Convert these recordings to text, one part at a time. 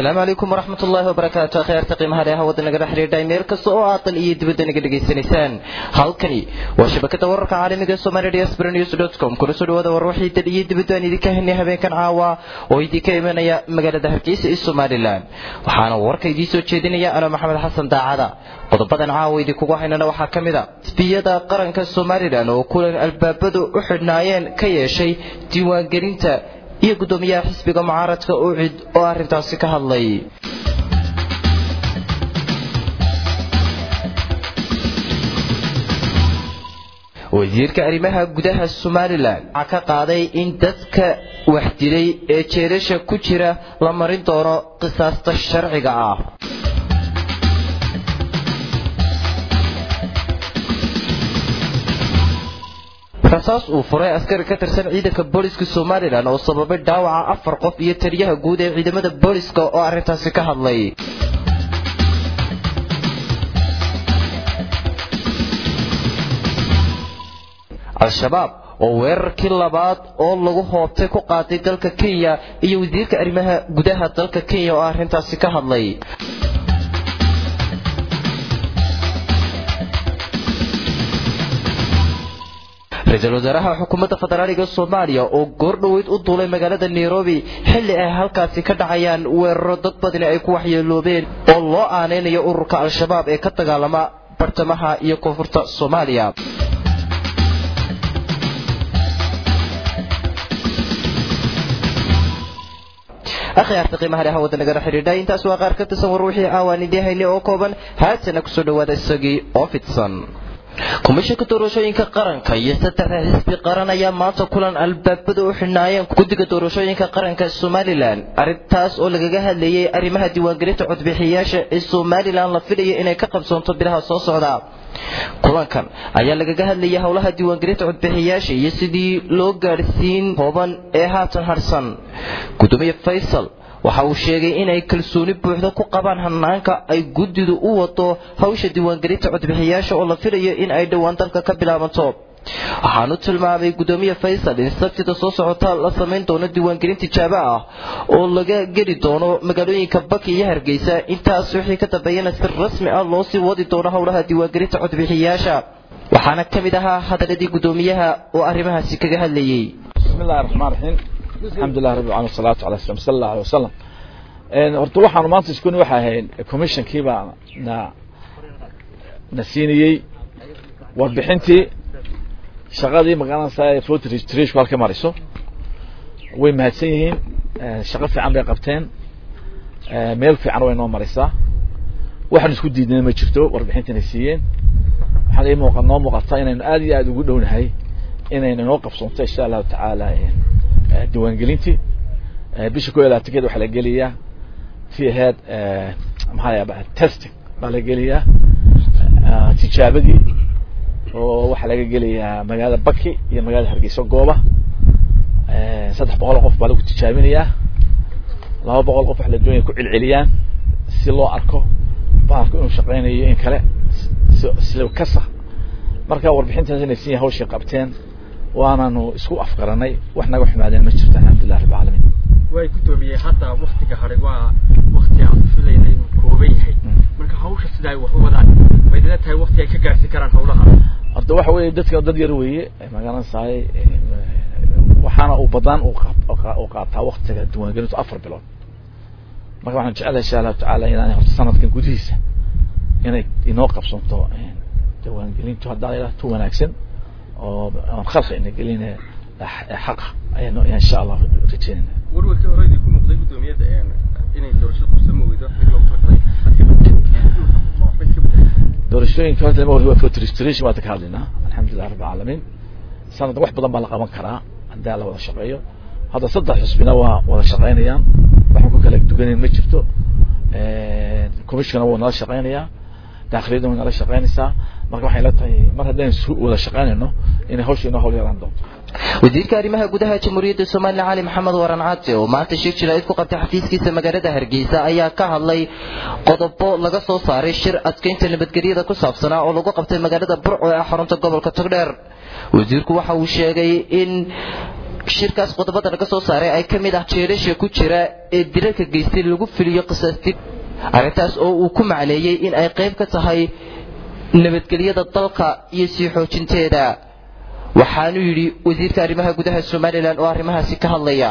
asalaamu calaykum waraxmat ullaahi wabarakaatu akhyaarta qiimaha leeha wadda nagala xidhiidhay meel kasta oo aad dal iyo dibadda naga dhegaysanaysaan halkani waa shabakada wararka caalamiga ee somali diaspora news dot com kuna soo dhawaada war wixii dal iyo dibadda aan idinka helnay habeenkan caawa oo idinka imanaya magaalada hargeysa ee somalilan waxaana warka idiin soo jeedinaya anoo maxamed xasan daacada qodobadan caawa idinkugu haynana waxaa ka mid a xisbiyada qaranka somalilan oo kulan albaabadu u xidhnaayeen ka yeeshay diiwaangelinta iyo guddoomiyaha xisbiga mucaaradka ucid oo arrintaasi ka hadlay wasiirka arrimaha gudaha somalilan waxaa ka qaaday in dadka wax dilay ee jeelasha ku jira la marin doono qisaasta sharciga ah rasaas uu furay askari ka tirsan ciidanka booliska somalilan oo sababay dhaawaca afar qof iyo taliyaha guud ee ciidamada booliska oo arrintaasi ka hadlay al-shabaab oo weerarkii labaad oo lagu hoobtay ku qaaday dalka kenya iyo wasiirka arrimaha gudaha dalka kenya oo arrintaasi ka hadlay ra-iisul wasaaraha xukuumadda federaaliga soomaaliya oo goordhoweyd u duulay magaalada nairobi xilli ay halkaasi ka dhacayaan weeraro dad badani ay ku waxyeeloobeen oo loo aanaynayo ururka al-shabaab ee ka dagaalama bartamaha iyo koonfurta soomaaliya akhyaarta qiimaha leha wadda nagala xidhiidha intaas waa qaar ka tirsan war wixii caawaan idiin haynay oo kooban haatana kusoo dhawaada isagii oo fidsan komishanka doorashooyinka qaranka iyo saddexda xisbi qaran ayaa maanta kulan albaabada u xidhnaayeen guddiga doorashooyinka qaranka somalilan arrintaas oo lagaga hadlayay arrimaha diiwaangelinta codbixiyayaasha ee somalilan la filayo inay ka qabsoonto bilaha soo socda kulankan ayaa lagaga hadlayay howlaha diiwaangelinta codbixiyayaasha iyo sidii loo gaadhsiin kooban ee haatan harsan gudoomiye faysal waxa uu sheegay inay kalsooni buuxda ku qabaan hanaanka ay guddidu u wado hawsha diiwaangelinta codbixiyayaasha oo la filayo in ay dhowaan dalka ka bilaabanto waxaanu tilmaamay guddoomiye faysal in sabtida soo socota la samayn doono diiwaangelin tijaabo ah oo laga geli doono magaalooyinka baki iyo hargeysa intaas wixii ka dambeeyana si rasmi ah loo sii wadi doono howlaha diiwaangelinta codbixiyayaasha waxaana ka mid ahaa hadaladii guddoomiyaha oo arrimahaasi kaga hadlayey bismillahi raxmaan raxiim alxamdulilah rabbi alamin wasalaatu ala slam sala allahu alay wasalam horta waxaanu maanta iskuni waxa ahayd commissionkii baa na na siinayey warbixintii shaqadii magaranaysa vote registration halka mariso way mahadsan yihiin shaqo fiican bay qabteen meel fiican way noo maraysaa waxaan isku diidnay ma jirto warbixintanay siiyeen waxaan ii muuqa noo muuqata inaynu aad iyo aad ugu dhownahay inaynu noo qabsoonto insha allahu tacaala diiwaangelintii bisha ko iyo labaatankeed waxaa la gelayaa tii ahayd maxaa la testing baa la gelayaa tijaabadii oo waxaa laga gelayaa magaalada baki iyo magaalada hargeysa gooba saddex boqol qof baa lagu tijaabinayaa laba boqol qof waxa la doonaya ku celceliyaan si loo arko bahalku inuu shaqeynayo in kale si kasa marka warbixintaas inay sin hawshii qabteen waananu isku afgaranay wax naga xumaadeen ma jirto alxamdulilah rabbi alamiin way guddoomiyey hadda waktiga hadhay waa wakti aan filayna inuu kooban yahay marka hawsha sida ay wax u wadaan maydina tahay wakti ay ka gaarsiin karaan hawlaha horta waxa weeye dadka dad yar weeye magaranaysaay waxaana uu badaan uu qaataa waktiga diiwaangelintu afar bilood marka waxaan jecelahay insha allahu tacaala inaan horta sanadkan gudihiisa inay inoo qabsanto diiwaangelintu haddaa ilaa tu wanaagsan oo aan khalqi ina gelin xaqa ayaan insha allah rajeynayna warwarkii hore idinku muuqday guddoomiyada inay doorashada kursamo weydo doorashooyinka horta lama waa vote registration waata ka hadlaynaa alxamdulilah rabbi alamiin sanadka wax badan baa la qaban karaa haddii la wada shaqeeyo hadda saddex xusbina waa wada shaqeynayaan waxaan ku kala duganeyn ma jirto commissionka wuu nala shaqeynayaa daakhiliyadda way nala shaqeynaysaa marka waxay la tahay mar haddaan su wada shaqeynayno inay hawsha inoo hawl yaraan doonto wasiirka arrimaha gudaha jamhuuriyadda somalilan cali maxamed waran cate oo maanta sheeg jiraid ku qabtay xafiiskiisa magaalada hargeysa ayaa ka hadlay qodobo laga soo saaray shir adkeynta nabadgelyada ku saabsanaa oo lagu qabtay magaalada burco ee xarunta gobolka togdheer wasiirku waxa uu sheegay in shirkaas qodobada laga soo saaray ay ka mid ah jeedasha ku jira ee dilalka geystay lagu filiyo qisaastid arrintaas oo uu ku macneeyey in ay qayb ka tahay nabadgelyada dalka iyo sii xoojinteeda waxaanu yidhi wasiirka arrimaha gudaha somalilan oo arrimahaasi ka hadlaya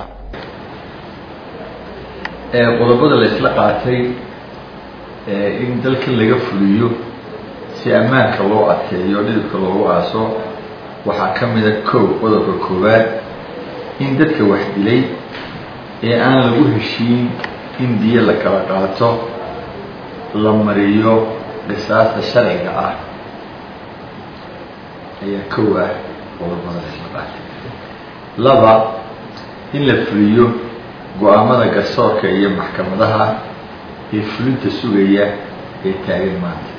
qodobada la isla qaatay in dalkan laga fuliyo si ammaanka loo adkeeyo dhidibka loogu aaso waxaa ka mida kow qodobka koowaad in dadka wax dilay ee aan lagu heshiin in diyo la kala qaato la mariyo qisaasta sharciga ah ayaa kow ah qodobada la isla qaatay laba in la fuliyo go-aamada garsoorka iyo maxkamadaha ee fulinta sugaya ee taagan maanta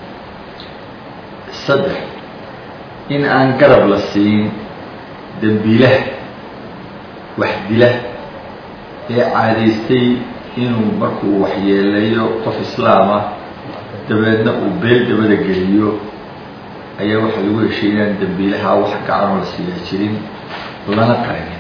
saddex in aan garab la siin dembiilaha wax dila ee caadaystay inuu markuu waxyeeleeyo qof islaama dabeedna uu beel dabada geliyo ayaa waxaa lagu heshay inaan dembiilaha wax gacanoo la siiyaa jirin lana qarinin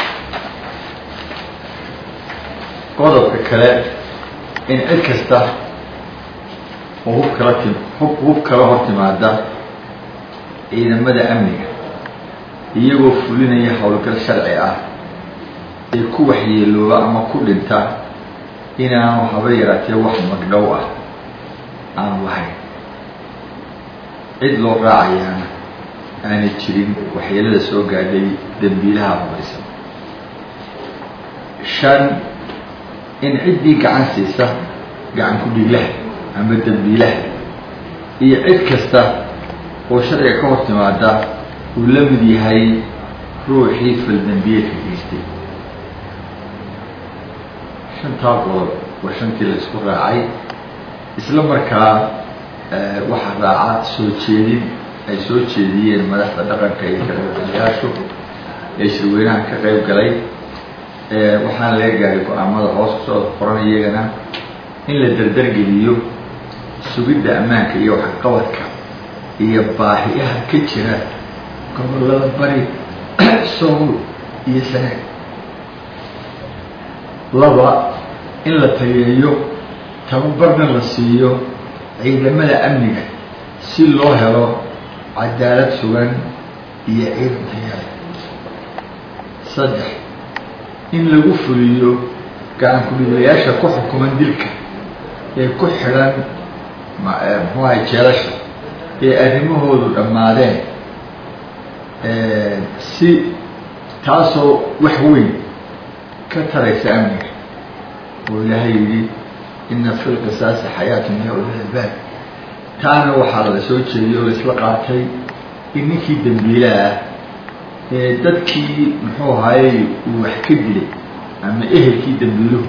qodobka kale in cid kasta oo hub kala tim hub hub kala hor timaada ciidamada amniga iyagoo fulinaya howlgal sharci ah ee ku waxyeelooba ama ku dhinta inaanu haba yaraatee wax magdhow ah aanu lahayn cid loo raacayaana aanay jirin waxyeelada soo gaadhay dembiilaha hubaysan shan in ciddii gacan siisa gacan ku dhiglaha ama dembiilaha iyo cid kasta oo sharciga ka hor timaada uu la mid yahay ruuxii faldembiyeedka geystay shantaa qodob waa shantii la isku raacay isla markaa waxaa raaca soo jeedin ay soo jeediyeen madaxda dhaqanka iyo kaqaybgalayaashu ee shirweynaha ka qayb galay waxaana laga gaaray go-aamada hoos kusoo qoran iyagana in la dardargeliyo sugidda ammaanka iyo waxqabadka iyo baahiyaha ka jira gobollada bari sool iyo sanaag laba in la tayeeyo tababarna la siiyo ciidamada amniga si loo helo cadaalad sugan iyo ciidan tayaale saddex in lagu fuliyo gacan ku-dhiilayaasha ku xukuman dilka ee ku xidhan muxuaha jeelasha ee arrimahoodu dhammaadeen si taasoo wax weyn ka taraysa amniga oo ilaahay yidhi ina fi lqisaasi xayaatun ya ulilbaab taana waxaa la soo jeediyey oo laisla qaatay in ninkii dembiilaha ah ee dadkii muxuu ahaayey uu wax ka dilay ama ehelkii dembiiluhu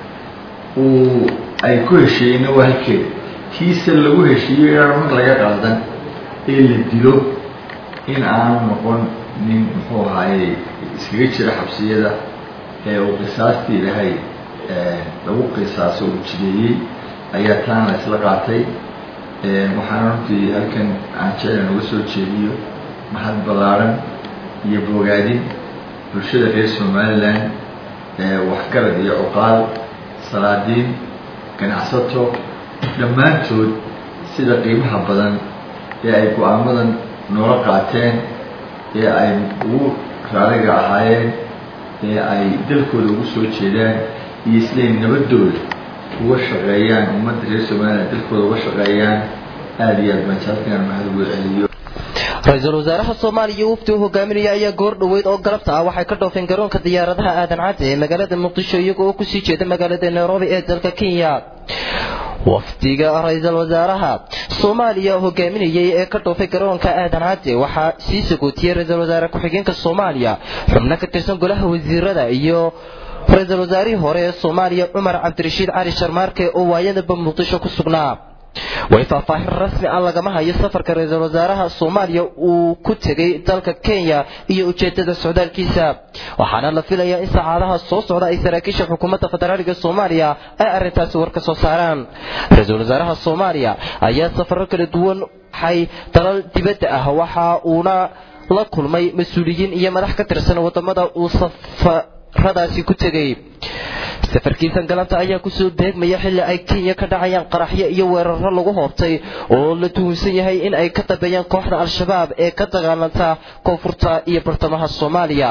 uu ay ku heshiiyeyna waa halkeeda tiisa lagu heshiiyo inaan mag laga qaldan ee la dilo in aanu noqon nin muxuu ahaayey iskaga jira xabsiyada ee uu qisaastii ilahay lagu qisaaso uu jideeyey ayaa taana la isla qaatay waxaana runtii halkan aan jeclan uga soo jeediyo mahad ballaaran iyo bogaadin bulshada reer somalilan waxgarad iyo cuqaal salaadiin ganacsato dhammaantood sida qiimaha badan ee ay go-aamadan noola qaateen ee ay ugu raaliga ahaayeen ee ay dalkooda ugu soo jeedaan iyo siday nabadooda uga shaqeeyaan ummadda reer somalilan dalkooda uga shaqeeyaan aada iyo aad baan jaalkan mahad ugu celiyo ra-iisul wasaaraha soomaaliya wafdi uu hogaaminaya ayaa goor dhoweyd oo galabta ah waxay ka dhoofeen garoonka diyaaradaha aadan cadde ee magaalada muqdisho iyaga oo kusii jeeda magaalada nairobi ee dalka kenya wafdiga ra-iisul wasaaraha soomaaliya hogaaminayay ee ka dhoofay garoonka aadan cadde waxaa sii sagootiyey ra-iisul wasaare ku-xigeenka soomaaliya xubno ka tirsan golaha wasiirada iyo ra-iisul wasaarihii hore ee soomaaliya cumar cabdirashiid cali sharmaarke oo waayadaba muqdisho ku sugnaa way faahfaahin rasmi ah lagama hayo safarka ra-iisul wasaaraha soomaaliya uu ku tegay dalka kenya iyo ujeedada socdaalkiisa waxaana la filayaa in saacadaha soo socda ay saraakiisha xukuumadda federaaliga soomaaliya ay arrintaasi war ka soo saaraan ra-iisul wasaaraha soomaaliya ayaa safaro kala duwan waxay dalal dibadda ah waxa uuna la kulmay mas-uuliyiin iyo madax ka tirsan wadamada uu safaradaasi ku tegay safarkiisan galanta ayaa kusoo beegmaya xilli ay kenya ka dhacayaan qaraxyo iyo weeraro lagu hoobtay oo la tuhunsan yahay in ay ka dambeeyaan kooxda al-shabaab ee ka dagaalanta koonfurta iyo bartamaha soomaaliya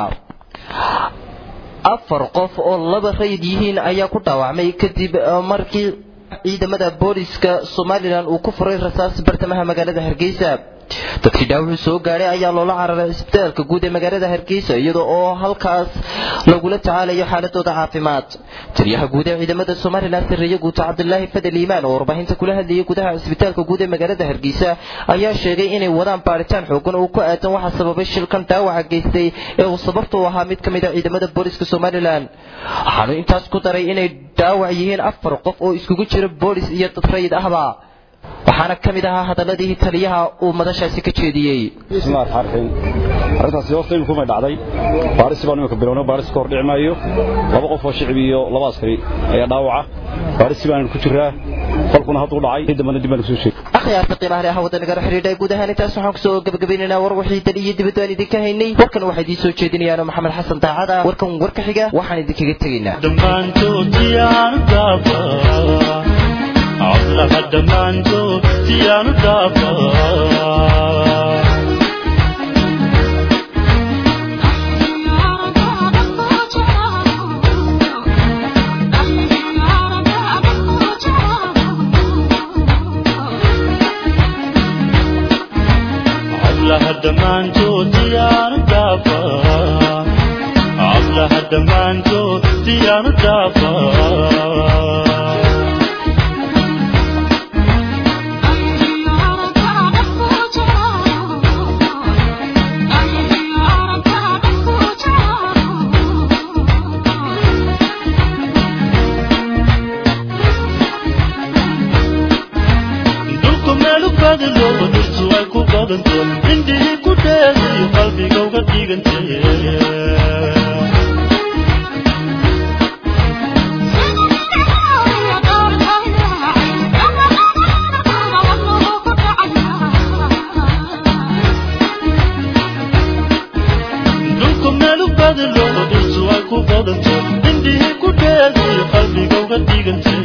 afar qof oo laba rayid yihiin ayaa ku dhaawacmay kadib markii ciidamada booliska somalilan uu ku furay rasaas bartamaha magaalada hargeysa dadkii dhaawuxuu soo gaadhay ayaa loola cararay isbitaalka guud ee magaalada hargeysa iyada oo halkaas lagula tacaalayo xaaladooda caafimaad taliyaha guud ee ciidamada somalilan sarreeye guuta cabdilaahi fadel iimaan oo warbaahinta kula hadlayay gudaha isbitaalka guud ee magaalada hargeysa ayaa sheegay inay wadaan baaritaan xoogan oo ku aadan waxa sababay shilkan dhaawaca geystay ee uu sababta u ahaa mid ka mid a ciidamada booliska somalilan waxaanu intaas ku daray inay dhaawac yihiin afar qof oo iskugu jira boolis iyo dad rayid ahba waxaana ka mid ahaa hadaladii taliyaha uu madashaasi ka jeediyey bismillahi raxmaan raxiim arrintaasi horta iminku may dhacday baarisi baan imika bilowno baarisi ka hor dhici maayo laba qof oo shicib iyo laba askari ayaa dhaawaca baarisi baan ku jiraa falkuna hadduu dhacay cid dambana dib baan kusoo sheegay akhyaarta qiimaha leh hawada nagala xidhiidhay guud ahaan intaas waxaan kusoo gabagabaynaynaa war wixii dal iyo dibadda aan idinka haynay warkan waxaa idiin soo jeedinayaano maxamed xasan daacada warkan warka xiga waxaan idinkaga tegaynaa dhammaantood siyaanu dhaafa codlaha dhammaantood siyaanu dhaafa codlaha dhammaantood siyaanu dhaafa codlaha dhammaantood siyaanu dhaafa dhulku meelu badalo dhirtu ay ku badanto indhihii ku dheedayo qalbiga uga dhigantay dhulku meelu badalo dhirtu ay ku badanto indhihii ku dheedayo qalbiga uga dhigantay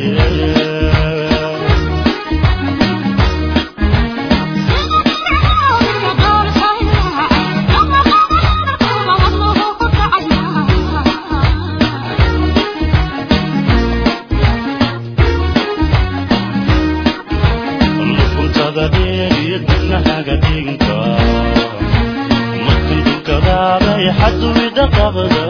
lukuntada dheer iyo dibnahaga dhiganka markan dukadaaday xaduwida qabda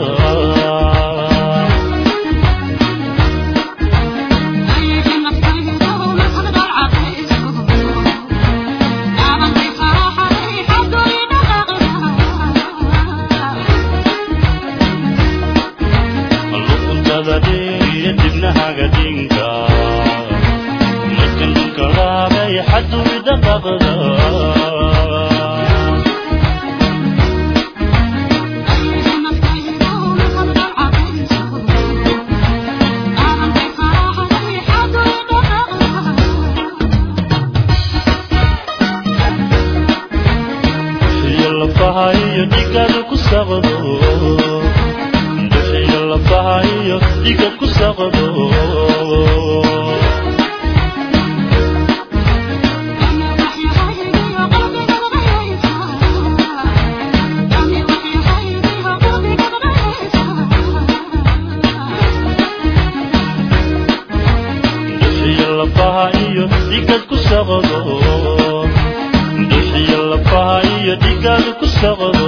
lukuntada dheer iyo dibnahaga dhiganka markan dukadaaday xaduwida qabda iyo lafaha iyo dhigaga ku saqdo iyo lafaha iyo dhiga ku saqdo iyo lafaha iyo dhigad ku saqdo iyo lafaha iyo dhigaga ku saqdo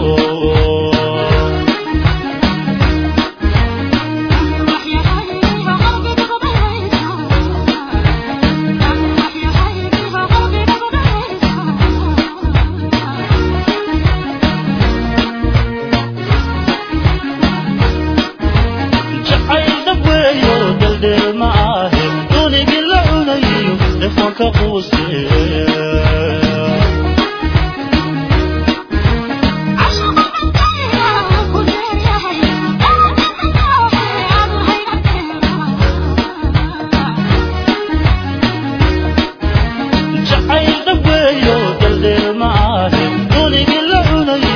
jacayda weeyo daldeel ma ahe dunigii la cunayo dhefoonka quuse jacayda weeyo daldeel ma ahe dunigii la cunayo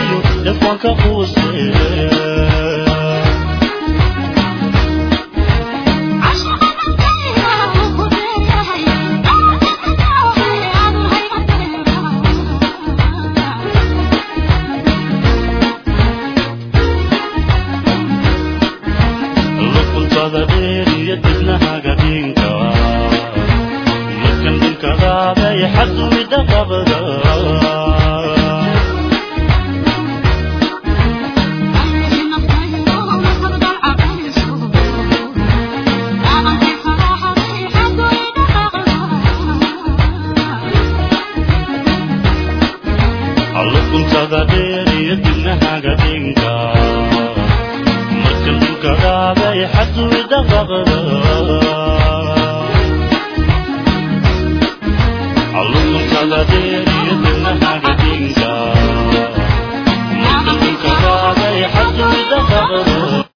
dhulka qaaday xadwida qabda allukuntada dheer iyo dibnahaga dhinka marka dhulka qaaday xadwida qabda allukuntada dheer iyo dibnahaga dhinka